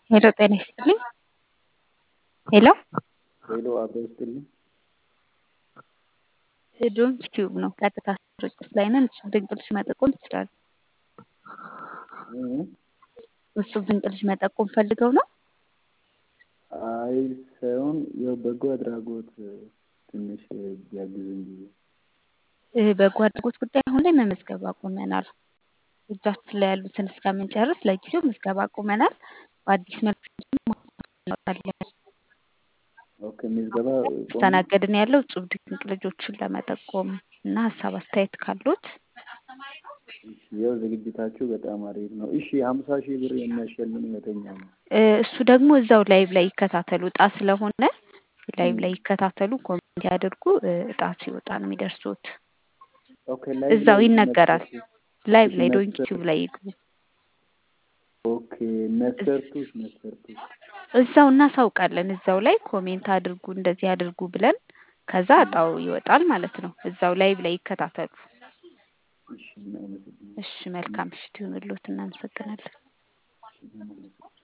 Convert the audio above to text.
ሄሎ ጤና ይስጥልኝ። ሄሎ ሄሎ አብሮ ይስጥልኝ። ዶም ቲዩብ ነው። ቀጥታ ስርጭት ላይ ነን። እሱ ድንቅ ልጅ መጠቆም ትችላሉ። እ? እሱ ድንቅ ልጅ መጠቆም ፈልገው ነው። አይ ሳይሆን ያው በጎ አድራጎት ትንሽ ቢያግዙኝ ብዬ እ፣ በጎ አድራጎት ጉዳይ አሁን ላይ መመዝገብ አቁመናል። እጃችን ላይ ያሉትን እስከምንጨርስ ለጊዜው ምዝገባ አቁመናል። በአዲስ መልክ እናወጣለን። ኦኬ ምዝገባ ቆሞ እያስተናገድን ያለው እጹብ ድንቅ ልጆችን ለመጠቆም እና ሀሳብ አስተያየት ካሉት እሺ፣ ያው ዝግጅታችሁ በጣም አሪፍ ነው። እሺ ሀምሳ ሺህ ብር የሚያሸልም የትኛው ነው? እ፣ እሱ ደግሞ እዛው ላይቭ ላይ ይከታተሉ። እጣ ስለሆነ ላይቭ ላይ ይከታተሉ፣ ኮሜንት ያድርጉ። እ፣ እጣ ሲወጣ ነው የሚደርሱት። ኦኬ ላይቭ እዛው ላይ ይነገራል። መስፈርቱ ላይቭ እሺ ላይ ዶንኪ መስፈርቱ ቲዩብ ላይ ይግቡ። ኦኬ መስፈርቱስ መስፈርቱስ እዛው እናሳውቃለን። እዛው ላይ ኮሜንት አድርጉ፣ እንደዚህ አድርጉ ብለን ከዛ እጣው ይወጣል ማለት ነው። እዛው ላይቭ ላይ ይከታተሉ። እሺ እናመሰግናለን። እሺ፣ መልካም ምሽት ይሁንልዎት። እናመሰግናለን። እናመሰግናለን።